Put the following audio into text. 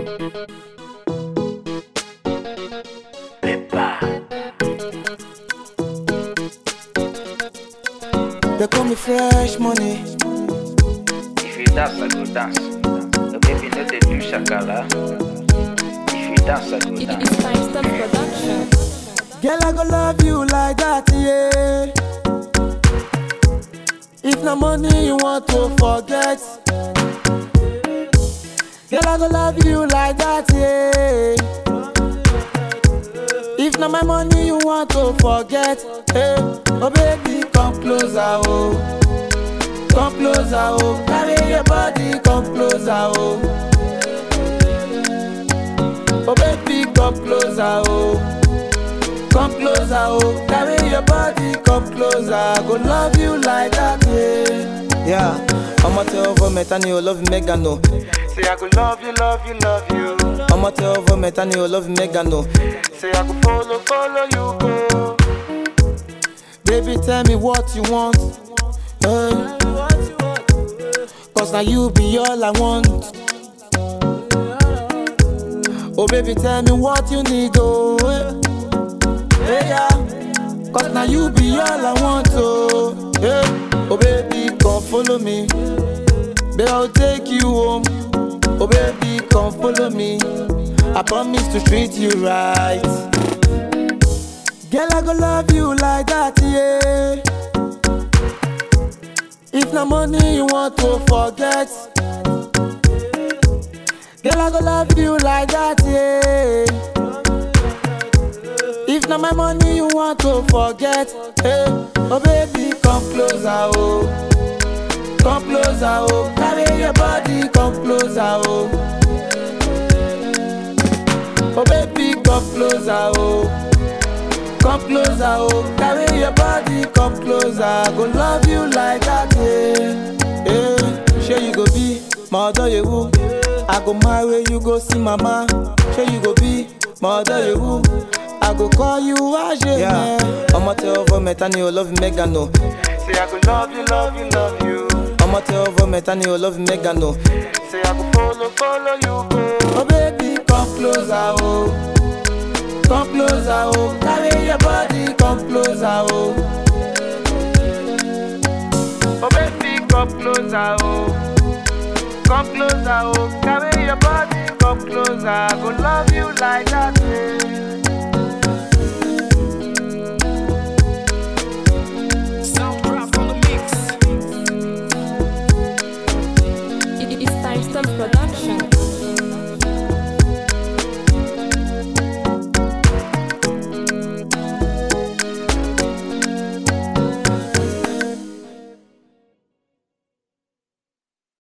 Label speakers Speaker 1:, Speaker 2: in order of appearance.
Speaker 1: They call me fresh money.
Speaker 2: If you dance, I go dance. The baby no dey do shakara. If you dance, I go
Speaker 3: It
Speaker 2: dance.
Speaker 3: is time stop production.
Speaker 1: Girl, I go love you like that, yeah. If no money you want to forget. Girl, I go love you like that, yeah. If not my money you want to forget, hey, oh baby, come closer, oh. Come closer, oh. Carry your body, come closer, oh. Oh baby, come closer, oh. Come closer, oh. Carry your body, come closer. I go love you like that, yeah. Yeah, I'ma tell vomit and you love mega no. Say I go love you, love you, love you. I'ma tell vomit and you love mega no. Say I go follow, follow you go. Baby, tell me what you want. Hey. Cause now you be all I want. Oh baby, tell me what you need, oh. Hey, hey yeah. Cause now you be all I want, oh. Hey. Oh baby, come follow me. Baby, I'll take you home. Oh baby, come follow me. I promise to treat you right. Girl, I go love you like that, yeah. If no money you want to forget. Girl, I go love you like that, yeah. If not my money you want to forget, hey, oh baby, come closer, oh. Come closer, oh. Carry your body, come closer, oh. Oh baby, come closer, oh. Come closer, oh. Carry your body, come closer. I go love you like that, yeah. Yeah, sure you go be my other you. I go marry you, go see mama. Sure you go be my other you. I go call you Ajay, yeah. I'ma tell vomit and you love mega no. Say I go love you, love you, love you. I'ma tell vomit and you love mega no. Say I go follow, follow you go. Oh baby, come closer, oh. Come closer, oh. Carry your body, come closer, oh. Oh baby, come closer, oh. Come closer, oh. Carry your body, come closer. I go love you like that, yeah.